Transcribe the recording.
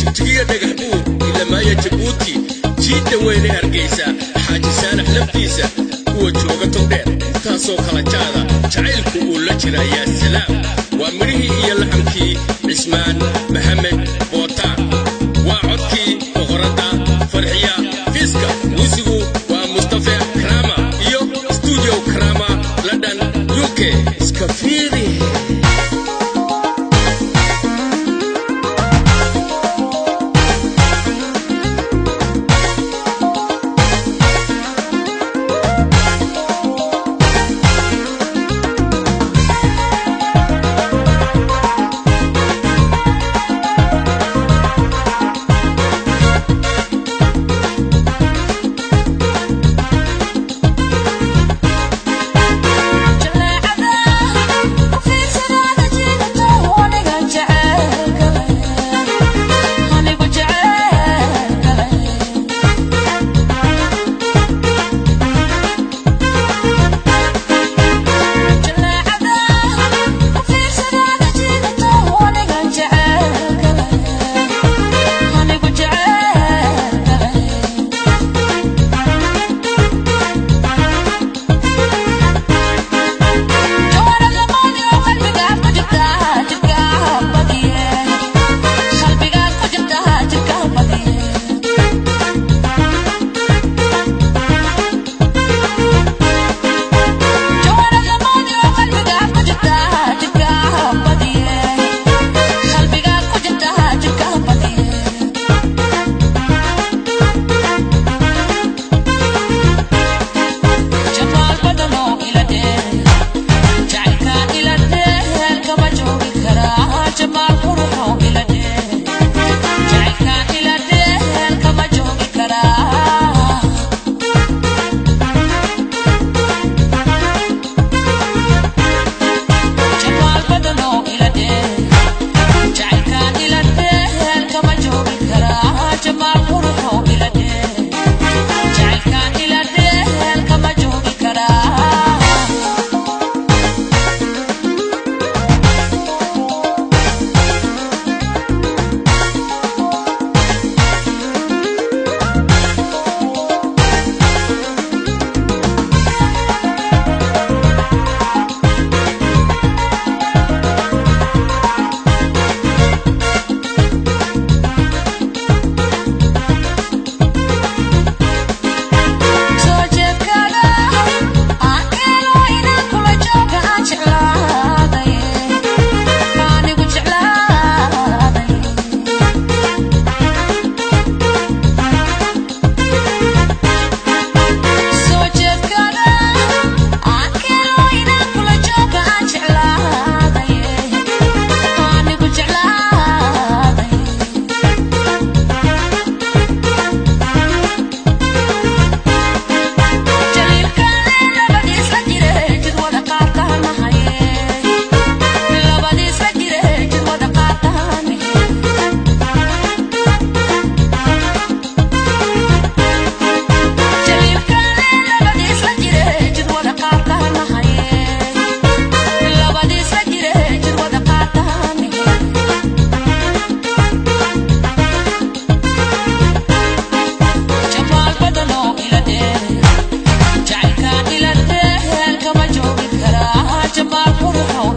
jigjigiya dhagax buur ilamaaya jabuuti jiidda weyne hargaysa xaaji saanax laftiisa kuwa jooga togdheer intaasoo kala jaada jacaylku uu la jira yaa salaam waa midhihii iyo laxamkii cismaan maxamed bootaan waa codkii boqoradda farxiya fiiska muusigu waa mustafe krama iyo stuudio krama london uk iska fiiri Jamaal qurxoon